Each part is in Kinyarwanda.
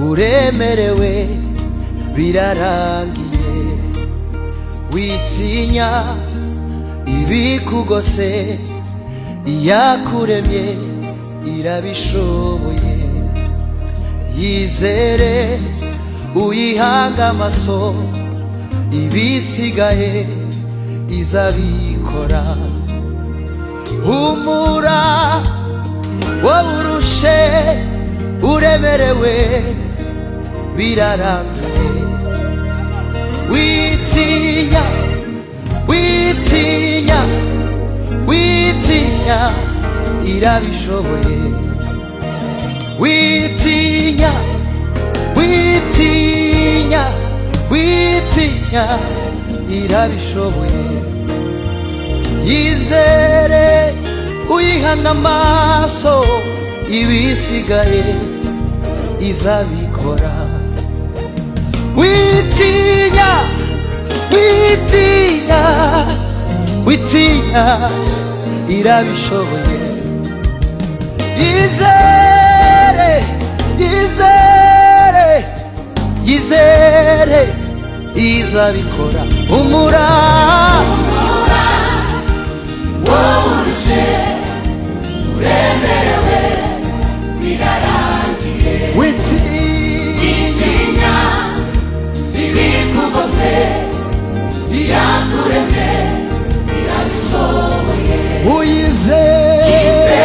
uremerewe birarangiye witinya ibikugose iyakuremye irabishoboye yizere uyihanga amaso ibisigaye izabikora humura wowe urushe uremerewe birarangiye witinya witinya witinya irabishoboye witinya witinya witinya irabishoboye yizere uyihanga amaso ibisigaye izabikora witinya witinya witinya irabishoboye yizere yizere yizere izabikora umura witinya uyizere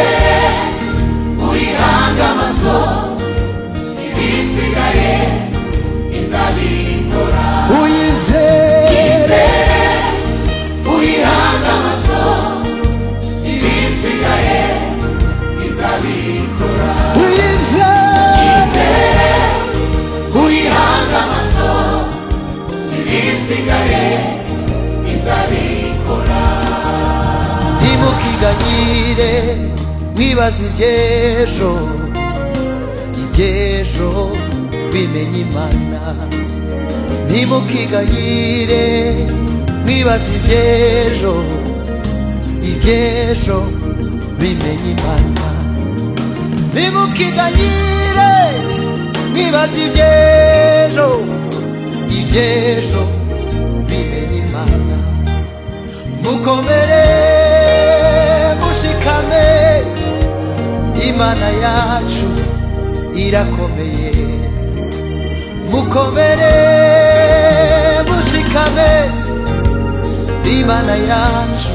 uyizere uyizere ntimukiganyire mwibaze iby'ejo iby'ejo bimenya imana ntimukiganyire mwibaze iby'ejo iby'ejo bimenya imana ntimukiganyire mwibaze iby'ejo iby'ejo bimenya imana mukomere mushikame imana yacu irakomeye mukomere mushikame imana yacu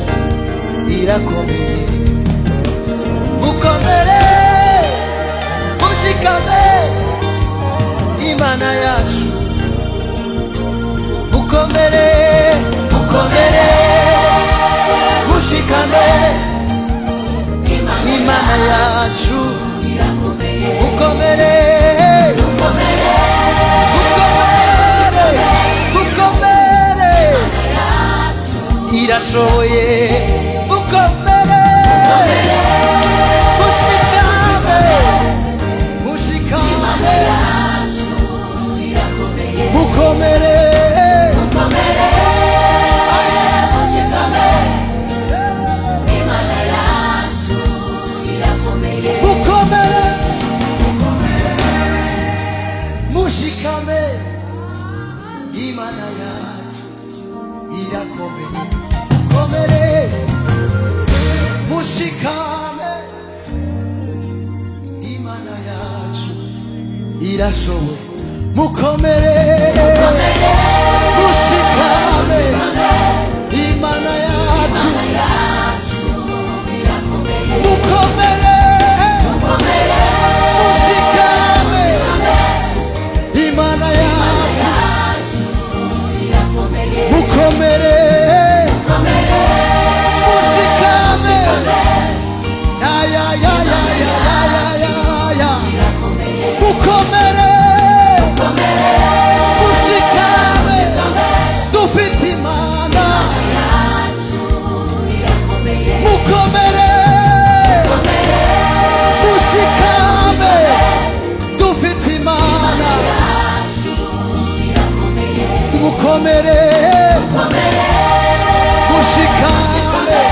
irakomeye mukomere mushikame imana yacu mukomere mukomere mushikame imana yacu mukomere mukomere mukomere irashoboye mukomere mushikame mushikame mukomere mukomere mushikame imana yacu irakomeye komere mushikame imana yacu irashoboye mukomere mushikame imana yacu mukomere mushikame imana yacu mukomere mushikame ya ya ya ya ya ya ya ya mukomere mushikame dufite imana mukomere mushikame dufite imana mukomere mushikame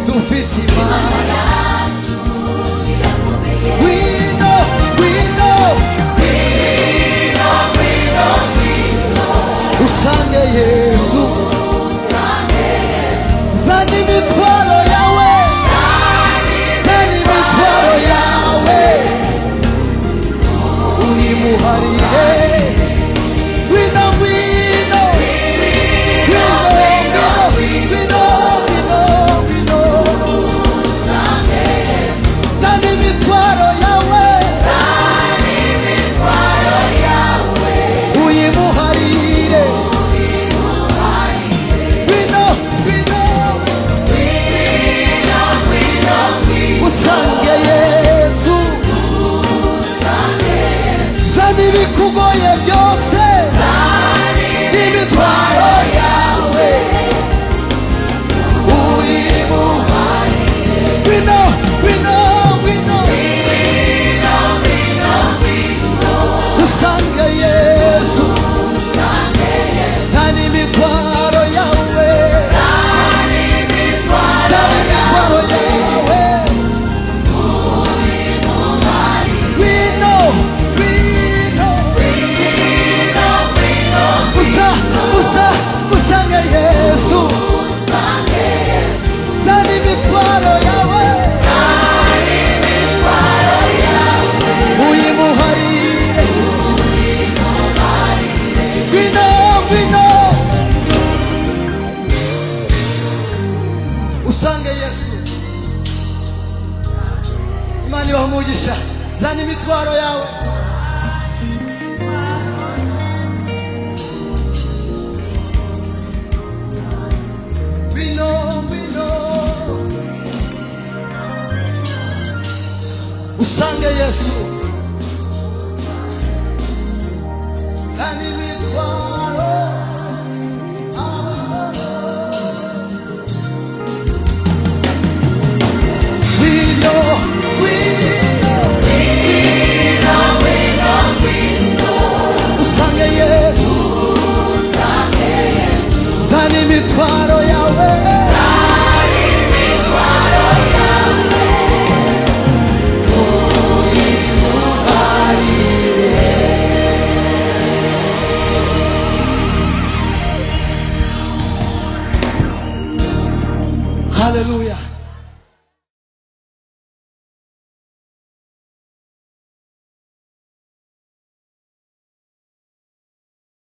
dufite imana We know, we know, we usange yesu zana imitwaro yawe zana imitwaro yawe uyimuharire wino wino wino wino wino wino wino zana imitwaro yawe uyimuharire wino wino usange yesu zana ibikugoye byose n'imitwaro yawe uyimuharire wino wino wino usange yesu Zani mitwaro yawe Zani mitwaro yawe We know, we know Usa, usa, usanga Yesu Zani mitwaro yawe Uyimuharire We know, we know usange yesu imana ibaha umugisha zana imitwaro yawe Bino, bino. usange yesu zana imitwaro We know, we know, usange yesu zana imitwaro yawe Hallelujah.